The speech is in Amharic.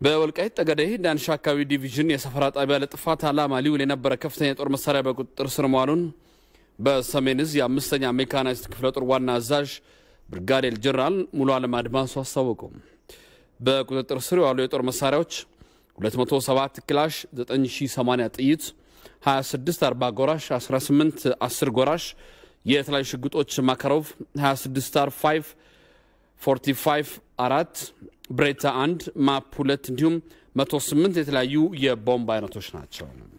በወልቃይት ጠገዴ ዳንሻ አካባቢ ዲቪዥን የሰፈራ ጣቢያ ለጥፋት ዓላማ ሊውል የነበረ ከፍተኛ የጦር መሳሪያ በቁጥጥር ስር መዋሉን በሰሜን እዝ የአምስተኛ ሜካናይዝድ ክፍለ ጦር ዋና አዛዥ ብርጋዴር ጀነራል ሙሉ አለም አድማሱ አስታወቁ። በቁጥጥር ስር የዋሉ የጦር መሳሪያዎች 207 ክላሽ፣ 9080 ጥይት፣ 26 40 ጎራሽ፣ 18 10 ጎራሽ፣ የተለያዩ ሽጉጦች ማካሮቭ 26 ስታር 5 45 አራት ብሬታ 1 ማፕ 2 እንዲሁም 108 የተለያዩ የቦምብ አይነቶች ናቸው።